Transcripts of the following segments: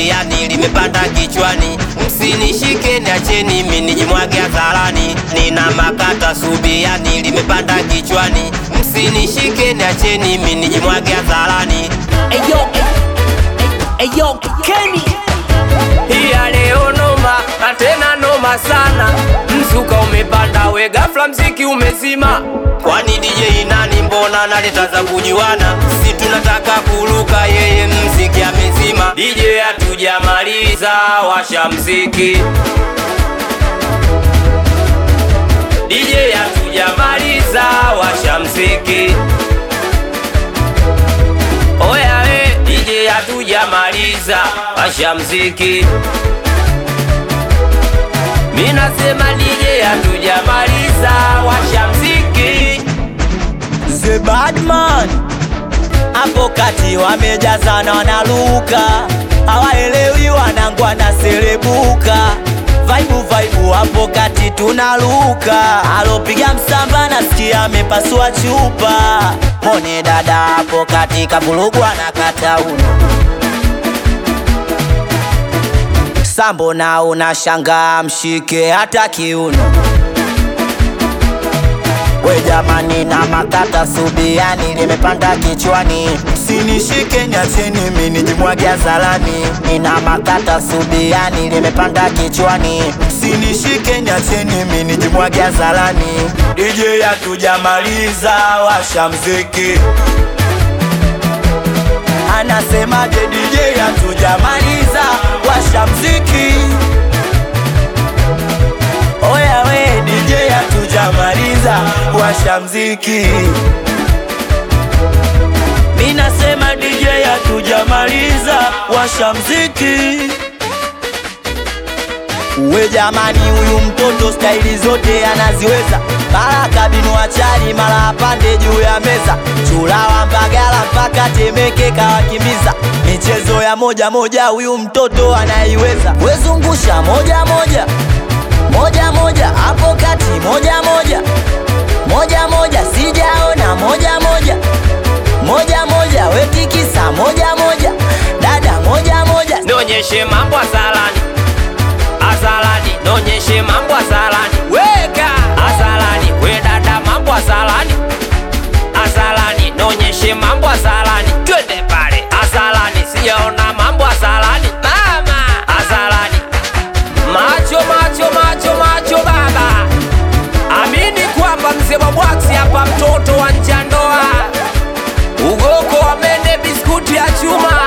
subiani limepanda kichwani, msinishike niacheni mimi nijimwage hadharani. Nina makata subiani limepanda kichwani, msinishike niacheni mimi nijimwage hadharani. Eyo, eyo, Kenny. Iya leo noma na tena noma sana, mzuka umepanda we ghafla mziki umezima. Kwani DJ nani? Mbona naleta za kujuana? Si tunataka kuruka, yeye mziki amezima. DJ hatujamaliza, washa mziki. DJ hatujamaliza, washa mziki. Oya we DJ hatujamaliza, washa mziki. Mi nasema DJ hatujamaliza, washa mziki. The Badman hapo kati wamejazana wanaluka, hawaelewi wanangu wanaserebuka. Vaibu vaibu hapo kati tunaluka, alopiga msamba nasikia amepasua chupa. Mone dada hapo kati kavurugwa na kata uno sambo na unashanga mshike hata kiuno We jamani na makata subiani limepanda kichwani, sinishike niacheni mimi nijimwage hadharani. Nina makata subiani limepanda kichwani, sinishike niacheni mimi nijimwage hadharani. DJ hatujamaliza, washa mziki. Anasemaje DJ hatujamaliza, washa mziki. Oya we DJ hatujamaliza, washa mziki. Mi nasema DJ hatujamaliza, washa mziki. We jamani, huyu mtoto staili zote anaziweza, mara kabinu achari, mara apande juu ya meza, chulawa Mbagala mpaka Temeke kawakimbiza. Michezo ya moja moja, huyu mtoto anaiweza. Wezungusha moja moja moja moja hapo kati moja moja moja moja sijaona moja moja moja moja wetikisa moja moja dada moja moja Nionyeshe mambo azalani, azalani, nionyeshe mambo azalani, weka azalani, we dada, mambo azalani, azalani, nionyeshe mambo azalani, twende pale azalani, sijaona mambo azalani, mama azalani, macho macho macho macho baba, amini kwamba mzee wa bwaksi hapa, mtoto wa njandoa, ugoko wa mende, biskuti ya chuma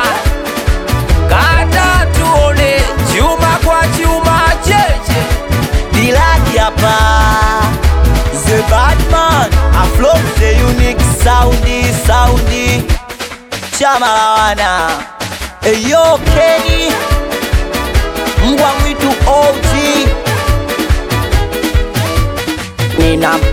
Kata tuone chuma kwa chuma cheche. dilaki hapa the badman aflow the unique soundi soundi chama la wana eyo keni mbwa mwitu OG nina